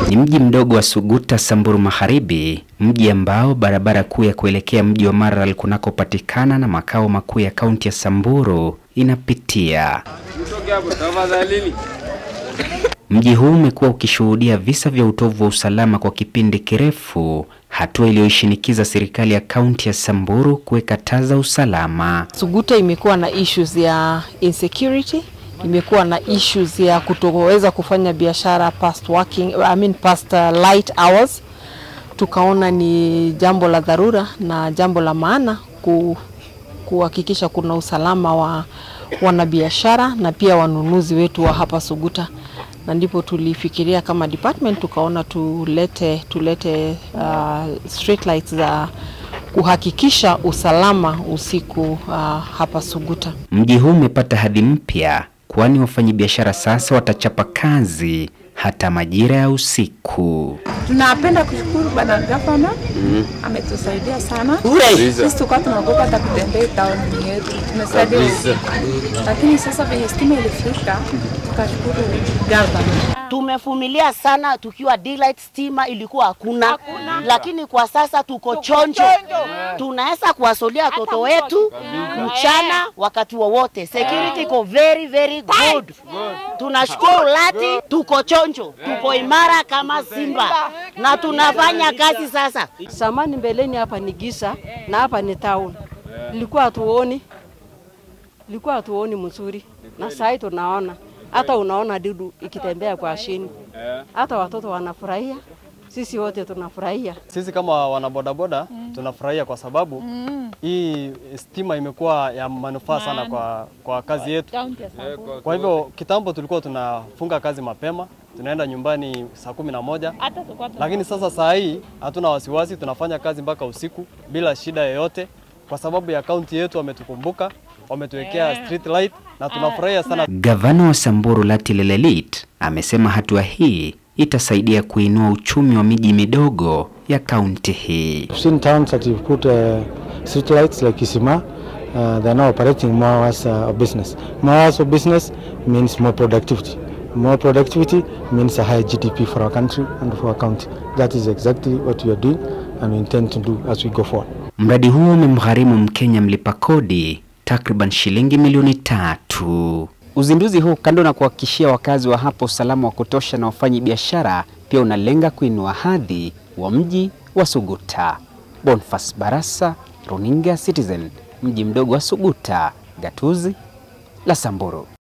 Ni mji mdogo wa Suguta, Samburu Magharibi, mji ambao barabara kuu ya kuelekea mji wa Maralal kunakopatikana na makao makuu ya kaunti ya Samburu inapitia. Mji huu umekuwa ukishuhudia visa vya utovu wa usalama kwa kipindi kirefu, hatua iliyoishinikiza serikali ya kaunti ya Samburu kuweka taa za usalama. Suguta imekuwa na issues ya insecurity, imekuwa na issues ya kutoweza kufanya biashara past working, I mean past uh, light hours. Tukaona ni jambo la dharura na jambo la maana ku, kuhakikisha kuna usalama wa wanabiashara na pia wanunuzi wetu wa hapa Suguta, na ndipo tulifikiria kama department tukaona tulete tulete uh, street lights za kuhakikisha usalama usiku uh, hapa Suguta. Mji huu umepata hadhi mpya, kwani wafanyabiashara sasa watachapa kazi hata majira ya usiku. Tunapenda kushukuru bwana gavana mm. ametusaidia sana. Sisi tulikuwa tunaogopa hata kutembea town yetu, tumesaidia lakini sasa venye stima ilifika tukashukuru gavana. Tumevumilia sana tukiwa daylight, stima ilikuwa hakuna, hakuna. Lakini kwa sasa tuko chonjo, tunaweza kuwasolia watoto wetu mchana wakati wowote. Security iko very very good. Tunashukuru Lati, tuko chonjo, tuko imara kama simba na tunafanya kazi sasa. Samani mbeleni hapa ni gisa na hapa ni town, ilikuwa hatuoni, ilikuwa hatuoni mzuri, na sasa tunaona hata unaona dudu ikitembea kwa chini, hata watoto wanafurahia, sisi wote tunafurahia. Sisi kama wanabodaboda mm. tunafurahia kwa sababu mm. hii stima imekuwa ya manufaa sana kwa, kwa kazi yetu. Kwa hivyo kitambo tulikuwa tunafunga kazi mapema, tunaenda nyumbani saa kumi na moja, lakini sasa saa hii hatuna wasiwasi, tunafanya kazi mpaka usiku bila shida yoyote, kwa sababu ya kaunti yetu wametukumbuka wametuwekea street light na tunafurahia sana. Gavana wa Samburu Lati Lelelit amesema hatua hii itasaidia kuinua uchumi wa miji midogo ya kaunti hii. I've seen towns that you've put uh, street lights like Kisima, uh, they're now operating more hours uh, of business. More hours of business means more productivity. More productivity means a higher GDP for our country and for our county. That is exactly what we are doing and we intend to do as we go forward. Mradi huo umemgharimu Mkenya mlipa kodi takriban shilingi milioni tatu. Uzinduzi huu kando na kuhakikishia wakazi wa hapa usalama wa kutosha na wafanyi biashara, pia unalenga kuinua hadhi wa mji wa Suguta. Bonfas Barasa, Runinga Citizen, mji mdogo wa Suguta, gatuzi la Samburu.